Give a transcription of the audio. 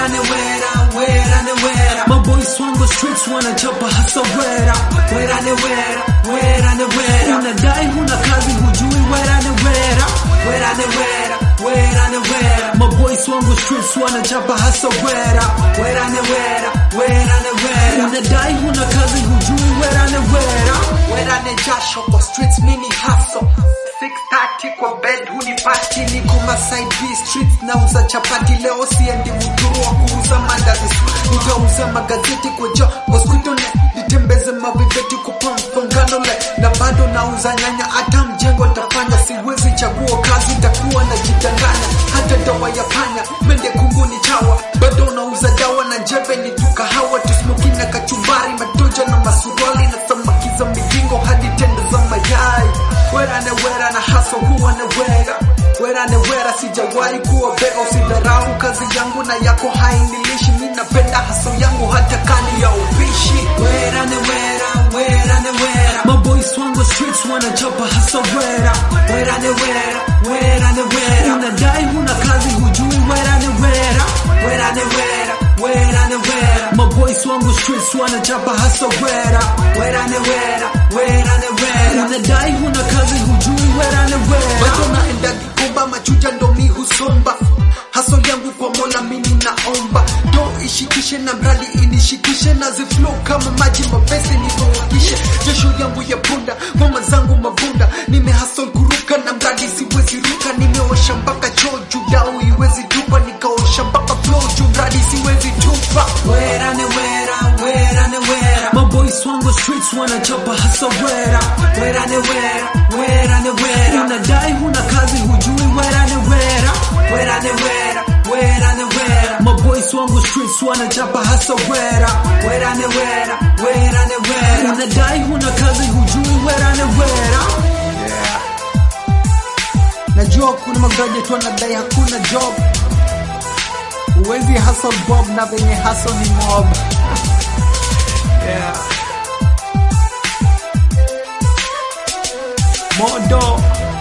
wera ni wera, wera ni wera. Maboys wangu streets wanachapa hasa wera. Wera ni wera, wera ni wera. Unadai huna kazi hujui wera ni wera. Wera ni wera, wera ni wera. Maboys wangu streets wanachapa hasa wera. Wera ni wera, wera ni wera. Unadai huna kazi hujui wera ni wera. Wera ni jasho kwa streets mini hustle 630 kwa bed hunipati niko Masai B streets nauza chapati leo siendi muturu wa kuuza mandazi nitauza magazeti kwa jo mosquito net nitembeze maviveti kwa mfongano le na bado nauza nyanya hata mjengo tafanya siwezi chagua kazi takuwa na jidanganya hata dawa ya panya mende kunguni chawa bado nauza dawa na jebe ni tukahawa tusmoki na kachumbari matoja na masuruali na samaki za migingo hadi tende za mayai wera ne wera na haso huwa ne wera wera ne wera sijawahi kuwa bega usidharau kazi yangu na yako hainilishi mi napenda haso yangu hata kani ya upishi Wera ni wera, wera ni wera. Maboys wangu streets wanachapa hasa wera. Wera ni wera, wera ni wera. Unadai huna kazi hujui wera ni wera. Wera ni wera, wera ni wera. Maboys wangu streets wanachapa hasa wera. Wera ni wera, wera ni wera. Unadai huna kazi hujui wera ni wera. bado naenda gikomba machuja ndo mi husomba haso yangu kwa mola mini naomba do ishikishe na mradi inishikishe na ziflow kama maji mapesi nivoakishe jesho yangu ya punda mama zangu mavunda nimehasol kuruka na mradi siwezi ruka nimeosha mpaka choo juu yao iwezi tupa nikaosha mpaka flow juu mradi siwezi tupa Wera ni wera, wera ni wera. Maboys wangu streets wanachapa hasa wera. Wera ni wera, wera ni wera. Unadai huna kazi hujui wera ni wera. Wera ni wera, wera ni wera. Maboys wangu streets wanachapa hasa wera. Wera ni wera, wera ni wera. Unadai huna kazi hujui wera ni wera. najua kuna magraduate wanadai hakuna job huwezi hustle bob na venye hustle ni mob yeah. modo